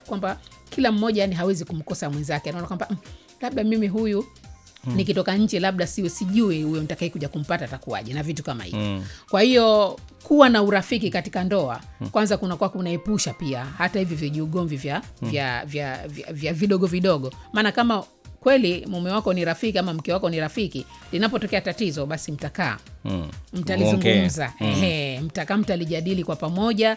kwamba kila mmoja yani hawezi kumkosa mwenzake anaona kwamba "Mm, labda mimi huyu nikitoka nje labda siwe sijui huyo nitakai kuja kumpata atakuwaje na vitu kama hivyo Mm. kwa hiyo kuwa na urafiki katika ndoa kwanza kunakuwa kunaepusha pia hata hivi vijiugomvi vya, vya, vya, vya, vya vidogo vidogo maana kama kweli mume wako ni rafiki ama mke wako ni rafiki linapotokea tatizo basi mtakaa Mm. mtalizungumza Muongee. Mm. ehe, mtakaa mtalijadili kwa pamoja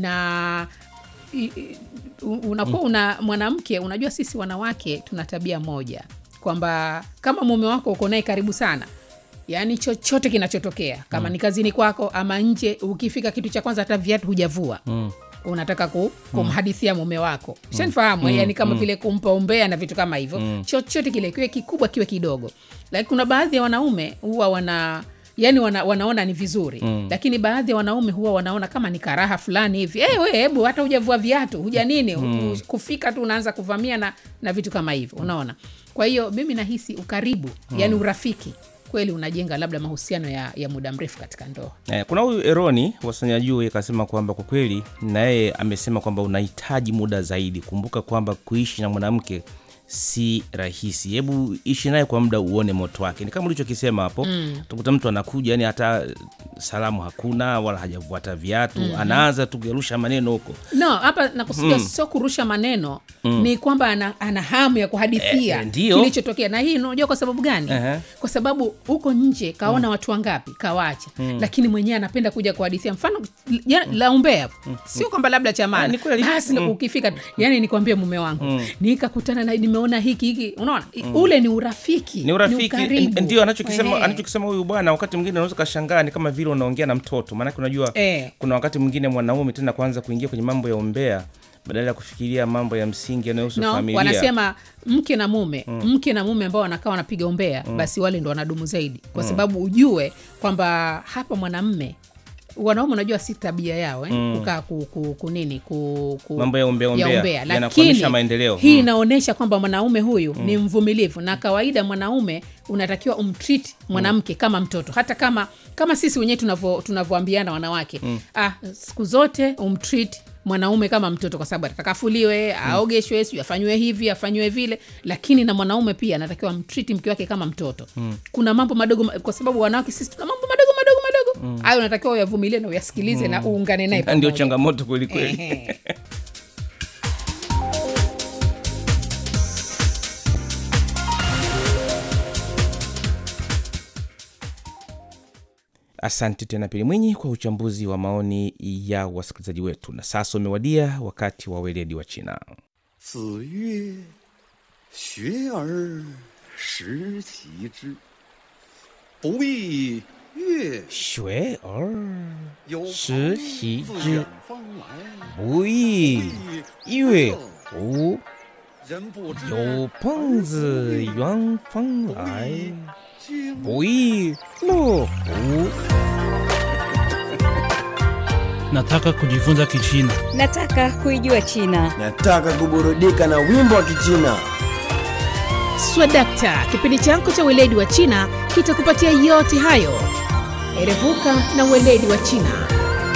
na i- i- u- unakuwa una mwanamke unajua sisi wanawake tuna tabia moja kwamba kama mume wako uko naye karibu sana yaani chochote kinachotokea kama ni kazini kwako ama nje ukifika kitu cha kwanza hata viatu hujavua Mm. unataka ku, kumhadithia mume wako shanifahamu yani kama vile kumpa umbea na vitu kama hivyo chochote kile kiwe kikubwa kiwe kidogo lakini kuna baadhi ya wanaume huwa wana yani wana, wanaona ni vizuri mm. lakini baadhi ya wanaume huwa wanaona kama ni karaha fulani hivi hey, we hebu hata hujavua viatu huja nini mm. kufika tu unaanza kuvamia na, na vitu kama hivyo unaona kwa hiyo mimi nahisi ukaribu mm. yani urafiki kweli unajenga labda mahusiano ya, ya muda mrefu katika ndoa Eh, kuna huyu Eroni wasanya juu akasema kwamba kwa kweli na yeye amesema kwamba unahitaji muda zaidi. Kumbuka kwamba kuishi na mwanamke si rahisi. Hebu ishi naye kwa muda uone moto wake. Ni kama ulichokisema hapo. Mm. Tukuta mtu anakuja yani hata salamu hakuna wala hajavuata viatu, mm-hmm. anaanza tu kurusha maneno huko. no hapa nakusudia sio kurusha maneno ni kwamba ana, ana hamu ya kuhadithia Eh, eh, ndio. kilichotokea na hii unajua kwa sababu gani Ehe. kwa sababu huko nje kaona watu wangapi kawaacha lakini mwenyewe anapenda kuja kuhadithia mfano ya, la umbea sio kwamba labda Ah, chamani ni kweli. basi ukifika yani nikwambie mume wangu nikakutana na nimeona hiki hiki unaona ule ni urafiki ni urafiki ukaribu. ndio anachokisema Ehe. anachokisema huyu bwana wakati mwingine unaweza kashangaa ni kama vile unaongea na mtoto maanake unajua Eh. kuna wakati mwingine mwanaume tena kuanza kuingia kwenye mambo ya umbea badala ya kufikiria mambo ya msingi yanayohusu no, familia wanasema mke na mume mke na mume ambao wanakaa wanapiga umbea basi wale ndo wanadumu zaidi kwa sababu ujue kwamba hapa mwanamme wanaume unajua si tabia yao eh? kukaa ku, ku, ku nini ku, ku, Mambo ya umbea umbea, lakini yanakwamisha maendeleo. hii Mm. inaonyesha kwamba mwanaume huyu ni mvumilivu na kawaida mwanaume unatakiwa umtreat mwanamke kama mtoto hata kama kama sisi wenyewe tunavyo- tunavyoambiana wanawake ah, siku zote umtreat mwanaume kama mtoto kwa sababu atataka afuliwe aogeshwe sijui afanyiwe hivi afanyiwe vile lakini na mwanaume pia anatakiwa mtriti mke wake kama mtoto kuna mambo madogo ma- kwa sababu wanawake sisi tuna mambo madogo madogo madogo hayo unatakiwa uyavumilie na uyasikilize na uungane naye Na ndio pamoja. changamoto kweli kweli Ehe. asante tena pili mwinyi kwa uchambuzi wa maoni ya wasikilizaji wetu na sasa umewadia wakati wa weledi wa china 子曰：“学而时齐之，不亦乐 shwe or 有朋时习自之远方来， bui 乐乎人不知有朋自远方来经不亦乐乎 Nataka kujifunza Kichina. Nataka kuijua China. Nataka kuburudika na wimbo wa Kichina. swadakta kipindi chako cha weledi wa china kitakupatia yote hayo erevuka na weledi wa china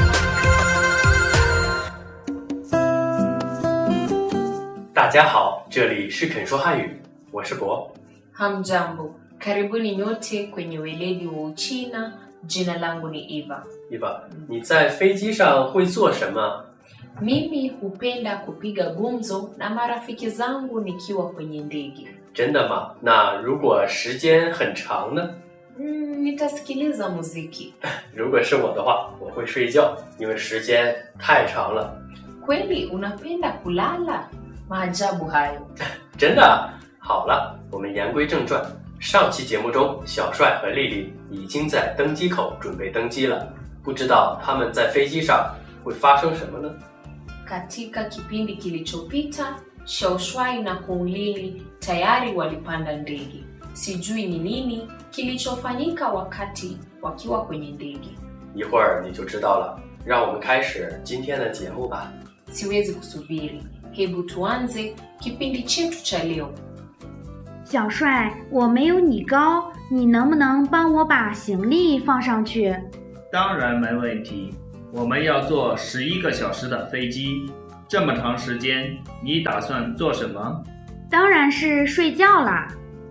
大家好，这里是肯说汉语，我是博。 Hamjambo, karibuni nyote kwenye weledi wa Uchina. Jina langu ni Eva. 伊娃，你在飞机上会做什么？ Mimi hupenda kupiga gumzo na marafiki zangu nikiwa kwenye ndege. 真的吗？那如果时间很长呢？ Mm, nitasikiliza muziki. 如果是我的话，我会睡觉，因为时间太长了。 Kweli unapenda kulala? Maajabu hayo. 真的啊？好了，我们言归正传。上期节目中，小帅和丽丽已经在登机口准备登机了，不知道他们在飞机上会发生什么呢？ Katika kipindi kilichopita, Shaushwai na Kuulili tayari walipanda ndege. Sijui ni nini kilichofanyika wakati wakiwa kwenye ndege. 一会儿你就知道了。让我们开始今天的节目吧。 Siwezi kusubiri. Hebu tuanze kipindi chetu cha leo. 小帅，我没有你高，你能不能帮我把行李放上去？ 当然没问题。我们要坐十一个小时的飞机， 这么长时间，你打算做什么？ 当然是睡觉啦。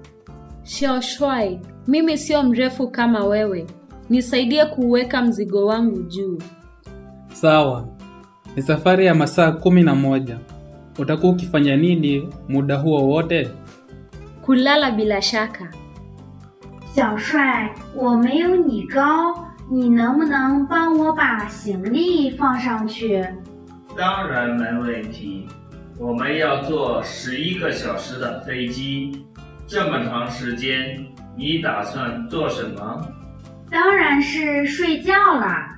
Shoshwai, mimi sio mrefu kama wewe, nisaidie kuweka mzigo wangu juu. Sawa, ni safari ya masaa kumi na moja. Utakuwa ukifanya nini muda huo wote? Kulala bila shaka. 小帅，我没有你高，你能不能帮我把行李放上去？ 当然没问题。我们要坐十一个小时的飞机，这么长时间，你打算做什么？ 当然是睡觉啦。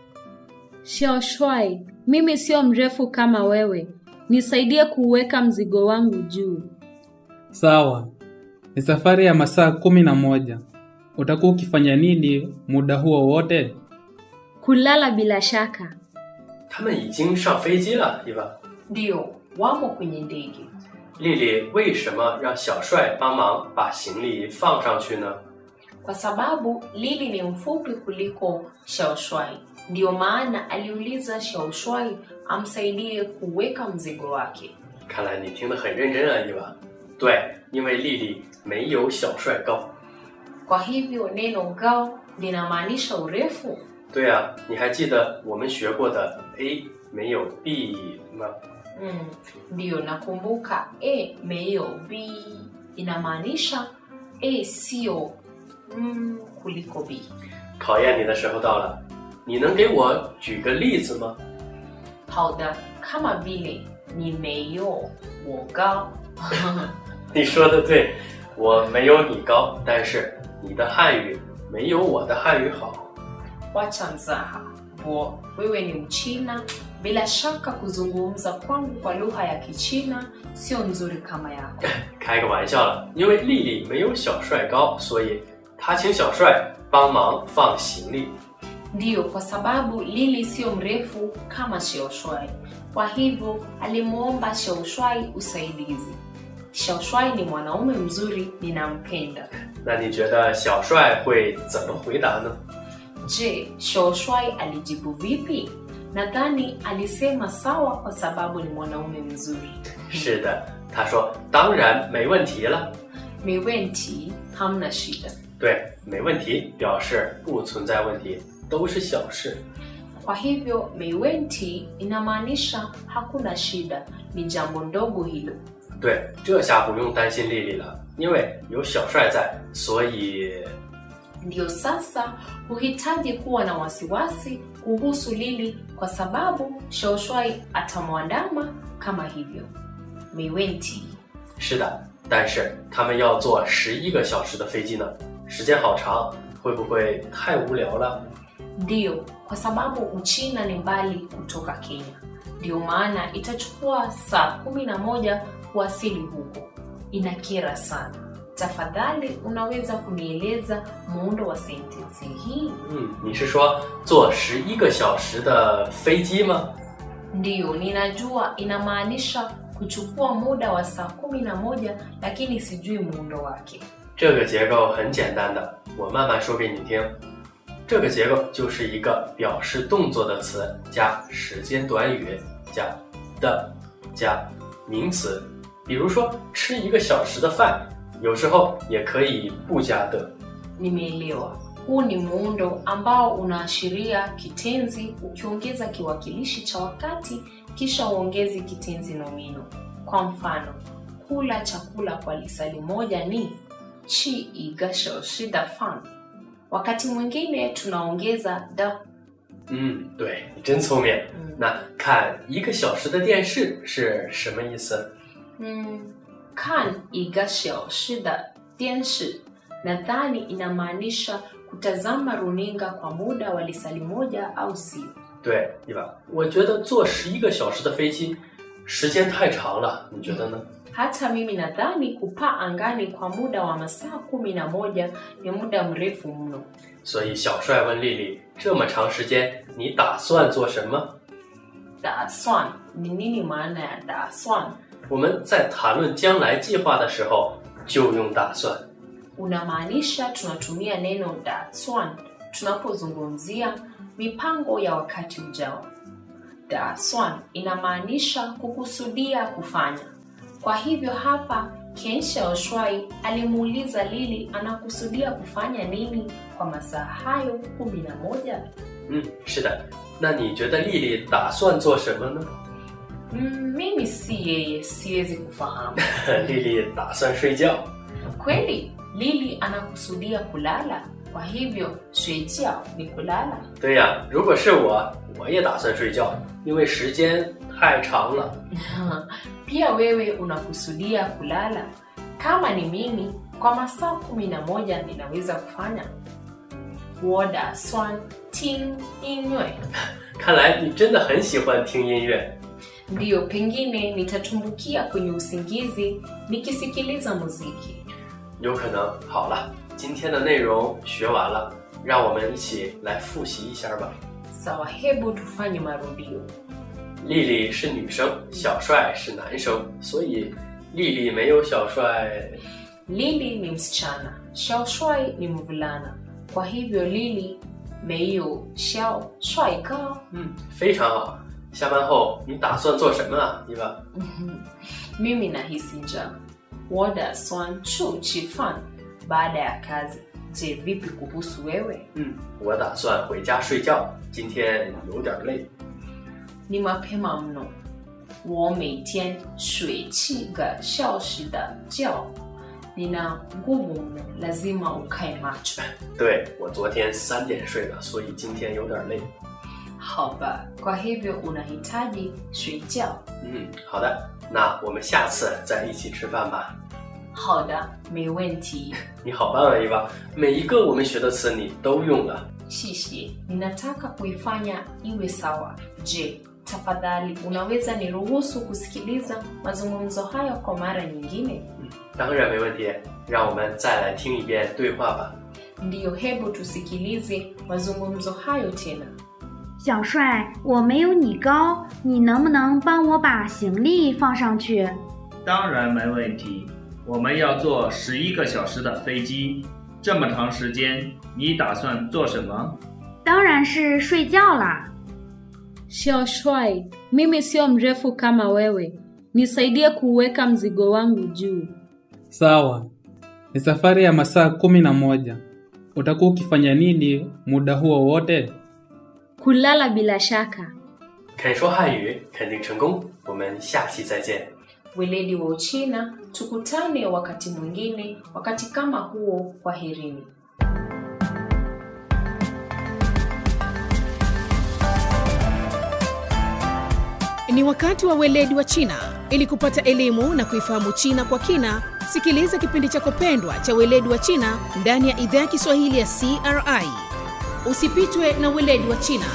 Shoshwai, mimi sio mrefu kama wewe, nisaidie kuweka mzigo wangu juu. Sawa, ni safari ya masaa kumi na moja. Utakuwa ukifanya nini muda huo wote? Kulala bila shaka. 他们已经上飞机了，对吧？ Ndio, wamo kwenye ndege. 丽丽为什么让小帅帮忙把行李放上去呢？ Kwa sababu Lili ni mfupi kuliko Shaushwai, ndiyo maana aliuliza Shaushwai amsaidie kuweka mzigo wake. 看来你听得很认真啊，伊娃。对，因为丽丽没有小帅高。 Kwa hivyo neno gao linamaanisha urefu. 对啊，你还记得我们学过的 A 没有 B 吗？ Mm, ndiyo nakumbuka A meyo B inamaanisha A sio mm, kuliko B. 考验你的时候到了，你能给我举个例子吗？ 好的, kama vile ni meyo wo gao 你说的对，我没有你高，但是你的汉语没有我的汉语好。 Wacha mzaha bo, wewe ni Mchina, bila shaka kuzungumza kwangu kwa lugha ya Kichina sio nzuri kama yako. 开个玩笑了，因为丽丽没有小帅高，所以她请小帅帮忙放行李。 Ndiyo, kwa sababu Lili sio mrefu kama Sheushwai, kwa hivyo alimwomba Sheushwai usaidizi. Sheushwai ni mwanaume mzuri, ninampenda. 那你觉得小帅会怎么回答呢？ Je, Sheushwai alijibu vipi? Nadhani alisema sawa kwa sababu ni mwanaume mzuri. 是的，他说当然没问题了。 Miwenti hamna shida. 对，没问题表示不存在问题，都是小事。 Kwa hivyo miwenti inamaanisha hakuna shida, ni jambo ndogo hilo. 对，这下不用担心丽丽了，因为有小帅在，所以 Ndiyo sasa huhitaji kuwa na wasiwasi kuhusu Lili kwa sababu Shaushwai atamwandama kama hivyo. Miwenti 是的。但是他们要坐十一个小时的飞机呢，时间好长，会不会太无聊了？ ndiyo, kwa sababu Uchina ni mbali kutoka Kenya, ndiyo maana itachukua saa kumi na moja kuwasili huko. Inakera sana. Tafadhali unaweza kunieleza muundo wa sentensi hii? 嗯，你是说坐十一个小时的飞机吗？ Ndiyo, ninajua inamaanisha kuchukua muda wa saa kumi na moja lakini sijui muundo wake. 这个结构很简单的，我慢慢说给你听。这个结构就是一个表示动作的词加时间短语加的加名词，比如说吃一个小时的饭，有时候也可以不加的。 Nimeelewa. Huu ni muundo ambao unaashiria kitenzi ukiongeza kiwakilishi cha wakati kisha uongezi kitenzi nomino. Kwa mfano, kula chakula kwa lisali moja ni chi iga shoushi da fan. Wakati mwingine tunaongeza da 嗯，对你真聪明。那看一个小时的电视是什么意思？ mm, kan iga shoushi da denshi. Nadhani inamaanisha kutazama runinga kwa muda wa lisali moja au sio. 对，对吧？我觉得坐十一个小时的飞机时间太长了，你觉得呢？ Hata mimi nadhani kupaa angani kwa muda wa masaa kumi na moja ni muda mrefu mno. 所以小帅问丽丽：“这么长时间，你打算做什么 Daswan ni nini maana ya daswan?？” 我们在谈论将来计划的时候就用打算。 Unamaanisha tunatumia neno daswan tunapozungumzia mipango ya wakati ujao. da swan inamaanisha kukusudia kufanya. Kwa hivyo hapa Ken Xiaoshuai alimuuliza Lili anakusudia kufanya nini kwa masaa hayo kumi na moja. 嗯，是的。那你觉得丽丽打算做什么呢？ Mm, mimi si yeye, siwezi kufahamu. 丽丽打算睡觉。 Kweli Lili anakusudia kulala, kwa hivyo shuejiao ni kulala. 对呀，如果是我，我也打算睡觉，因为时间太长了。 Pia wewe unakusudia kulala. Kama ni mimi, kwa masaa kumi na moja ninaweza kufanya woda swan ting inywe. 看来你真的很喜欢听音乐。 Ndiyo, pengine nitatumbukia kwenye usingizi nikisikiliza muziki. 有可能。好了，今天的内容学完了，让我们一起来复习一下吧。 Sawa, hebu tufanye marudio. 丽丽是女生，小帅是男生，所以丽丽没有小帅。 Lili ni msichana, Xiao Shuai ni mvulana. Kwa hivyo Lili meiyo Xiao Shuai kao. 嗯，非常好。下班后你打算做什么啊，伊娃？ Mimi nahisi njaa. Woda swan chu chifan baada ya kazi. Je, vipi kuhusu wewe? 嗯，我打算回家睡觉，今天有点累。 Ni mapema mno. 我每天水七个小时的觉。Nina nguvu mno, lazima ukae macho. 对我昨天三点睡的，所以今天有点累。 Haba, kwa hivyo unahitaji 睡觉。 嗯，好的，那我们下次再一起吃饭吧。 好的，没问题。 你好棒啊，伊娃！每一个我们学的词你都用了。 Shishi, ninataka kuifanya iwe sawa. Je, tafadhali unaweza niruhusu kusikiliza mazungumzo hayo kwa mara nyingine? 当然没问题，让我们再来听一遍对话吧。 Ndiyo, hebu tusikilize mazungumzo hayo tena. 小帅，我没有你高，你能不能帮我把行李放上去？ 当然没问题。我们要坐十一个小时的飞机，这么长时间，你打算做什么？ 当然是睡觉啦。 Shawshwai, mimi sio mrefu kama wewe, nisaidie kuuweka mzigo wangu juu. Sawa, ni safari ya masaa kumi na moja. Utakuwa ukifanya nini muda huo wote? Kulala bila shaka. 肯说汉语肯定成功，我们下期再见。 Weledi wa Uchina, tukutane wakati mwingine, wakati kama huo. Kwaherini. Ni wakati wa weledi wa China. Ili kupata elimu na kuifahamu China kwa kina, sikiliza kipindi chako pendwa cha weledi wa China ndani ya idhaa ya Kiswahili ya CRI. Usipitwe na weledi wa China.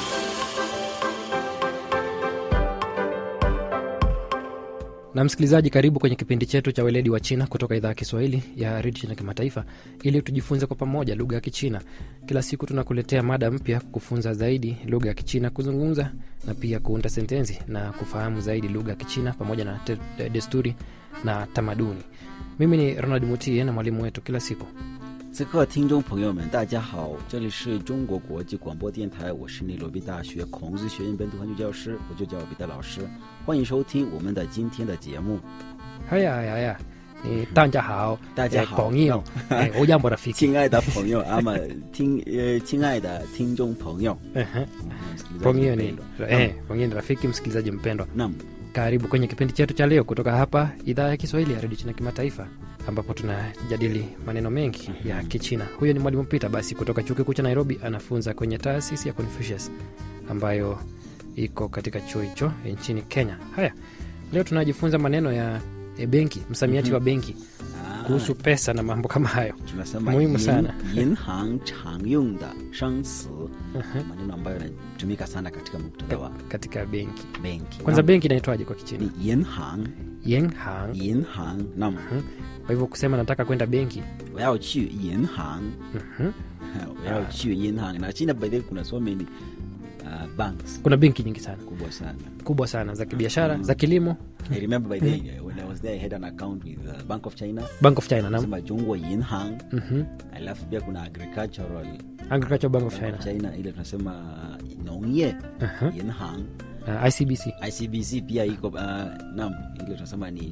na msikilizaji karibu kwenye kipindi chetu cha weledi wa china kutoka idhaa ya kiswahili ya redio china kimataifa ili tujifunze kwa pamoja lugha ya kichina kila siku tunakuletea mada mpya kufunza zaidi lugha ya kichina kuzungumza na pia kuunda sentensi na kufahamu zaidi lugha ya kichina pamoja na te, de, desturi na tamaduni mimi ni ronald mutie na mwalimu wetu kila siku 此刻，听众朋友们，大家好，这里是中国国际广播电台，我是内罗毕大学孔子学院本土汉语教师，我就叫彼得老师，欢迎收听我们的今天的节目。 haya haya haya ni tanja hao 大家好， pongio eh, ujambo rafiki 亲爱的朋友，阿玛听呃，亲爱的听众朋友， Ehe. msikilizaji pongio ni mpendwa. eh, pongio ni rafiki msikilizaji mpendwa Naam. karibu kwenye kipindi chetu cha leo kutoka hapa idhaa ya kiswahili ya redio china kimataifa ambapo tunajadili maneno mengi ya kichina huyo ni mwalimu pita basi kutoka chuo kikuu cha nairobi anafunza kwenye taasisi ya confucius ambayo iko katika chuo hicho nchini kenya haya leo tunajifunza maneno ya e, benki msamiati Mhm. wa benki kuhusu pesa na mambo kama hayo tunasema muhimu yin- sana 银行常用的生词，maneno ambayo yanatumika sana katika muktadha wa katika benki benki. kwanza Naam. benki inaitwaje kwa kichina Ni 银行 yenhang 银行 naam. kwa hivyo kusema nataka kwenda benki 我要去银行 Mhm. 我要去银行na china by the way kuna so many uh, banks kuna benki nyingi sana kubwa sana kubwa sana za kibiashara za kilimo I remember by the way, when I was there I had an account with uh, Bank of China Bank of China, naam. Sema Jungwa Yinhang Mhm. alafu pia kuna agricultural Agricultural Bank of China. China ile tunasema nongye Aha. Yinhang uh, icbc ICBC pia iko uh, naam, ile tunasema ni